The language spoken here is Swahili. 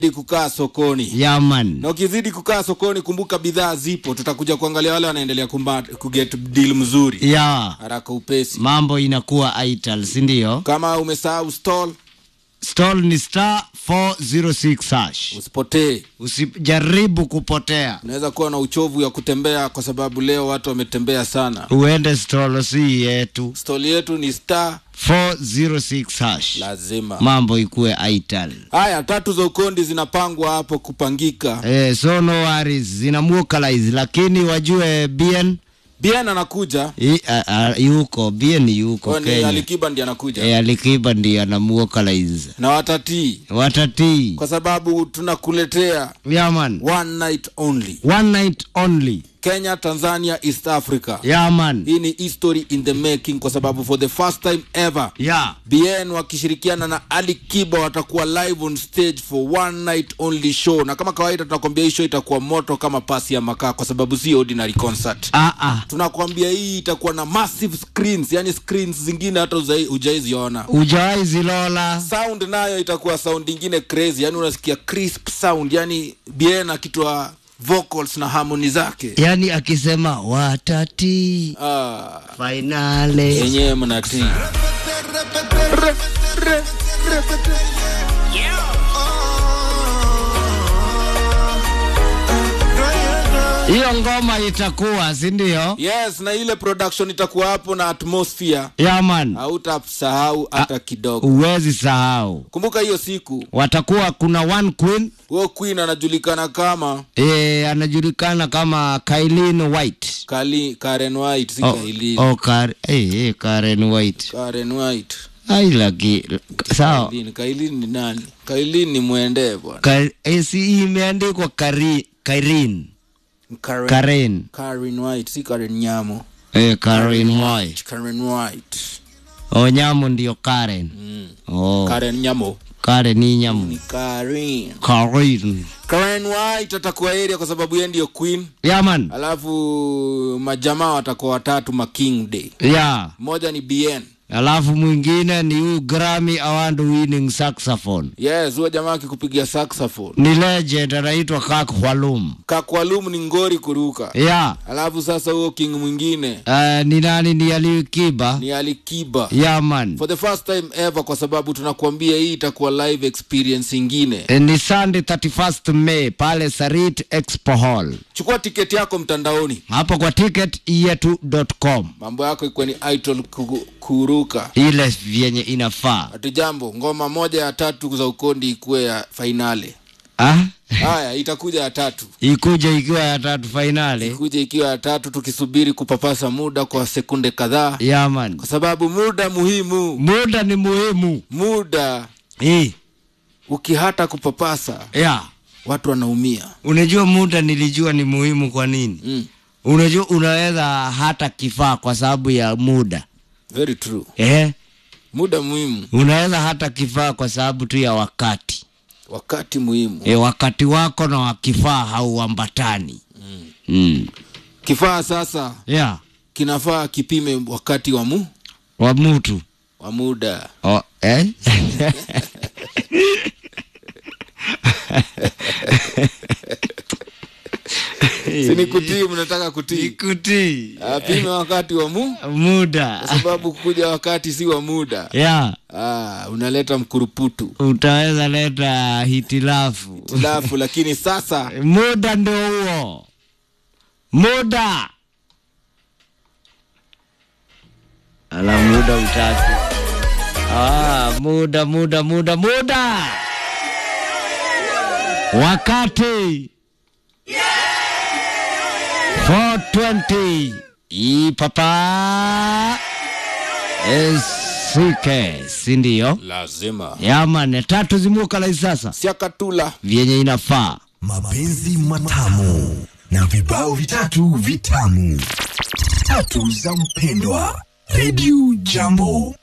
kukaa sokoni yaman na ukizidi kukaa sokoni kumbuka bidhaa zipo tutakuja kuangalia wale wanaendelea kumba- kuget deal mzuri ya haraka upesi mambo inakuwa ital sindio kama umesahau stall stall ni star 406 hash usipotee usijaribu kupotea unaweza kuwa na uchovu ya kutembea kwa sababu leo watu wametembea sana uende stall si yetu stall yetu ni star 406 hash lazima mambo ikuwe ital haya tatu za ukondi zinapangwa hapo kupangika eh, so no worries zina muokalize lakini wajue bien bien anakuja i- a- a- yuko bien yuko kwani kenya alikiba ndi anakuja e, alikiba ndio anamuokalize na watatii watatii kwa sababu tunakuletea yaman one night only one night only kenya tanzania east africa yaman hii ni history in the making kwa sababu for the first time ever ya bn wakishirikiana na ali kiba watakuwa live on stage for one night only show na kama kawaida tunakwambia hii show itakuwa moto kama pasi ya makaa kwa sababu si ordinary concert ah, ah. tunakwambia hii itakuwa na massive screens yani screens zingine hata hujai- hujaiziona ujawai zilola sound nayo itakuwa sound ingine crazy yani unasikia crisp sound yani bien akitoa vocals na harmony zake yani akisema watati ah, fainale yenyewe mnatii hiyo ngoma itakuwa sindio yes na ile production itakuwa hapo na atmosphere yaman hautasahau hata kidogo uwezi sahau kumbuka hiyo siku watakuwa kuna one queen huo queen anajulikana kama e, anajulikana kama kailin white Kali, karen white si oh, Kailin. oh, Kar, eh, eh, karen white karen white ai laki sawa Kailin. Kailin ni nani kailin ni mwendee bwana Ka, eh, si imeandikwa kari, kairin karen, karen karen white si karen nyamo eh, karen white karen white onyamo ndio karen mm. oh, karen nyamo karen ni nyamo ni karen karen karen white atakuwa area kwa sababu yeye ndio queen yaman alafu majamaa watakuwa watatu ma king day ya mmoja ni bn alafu mwingine ni huu grammy award winning saxophone yes huyo jamaa akikupigia saxophone ni legend anaitwa kak hwalum kakwalum ni ngori kuruka ya alafu sasa huo king mwingine uh, ni nani ni alikiba ni alikiba yaman for the first time ever kwa sababu tunakuambia hii itakuwa live experience ingine Eh, ni sunday 31st may pale sarit expo hall chukua tiketi yako mtandaoni hapo kwa ticket yetu.com mambo yako ikuwa ni idol ku- kuruka ile vyenye inafaa ati jambo ngoma moja ya tatu za ukondi ikuwe ya fainale ah? haya itakuja ya tatu ikuja ikiwa ya tatu fainali kuja ikiwa ya tatu tukisubiri kupapasa muda kwa sekunde kadhaa yaman kwa sababu muda muhimu muda ni muhimu muda eh, ukihata kupapasa ya watu wanaumia unajua muda nilijua ni muhimu kwa nini mm. unajua unaweza hata kifaa kwa sababu ya muda very true eh? muda muhimu unaweza hata kifaa kwa sababu tu ya wakati wakati muhimu e, wakati wako na wakifaa hauambatani mm. mm. kifaa sasa yeah. kinafaa kipime wakati wa mu wa mtu wa muda oh, eh? sini kutii mnataka kutii ikuti apime wakati wa mu muda kwa sababu kuja wakati si wa muda yeah. ah, unaleta mkuruputu utaweza leta hitilafu tilafu lakini sasa muda ndo huo muda ala muda utaki ah, muda muda muda muda wakati 420 ipapa esike sindio lazima yamane tatu zimukalai sasa siakatula vyenye inafaa mapenzi matamu na vibao vitatu vitamu tatu za mpendwa redio jambo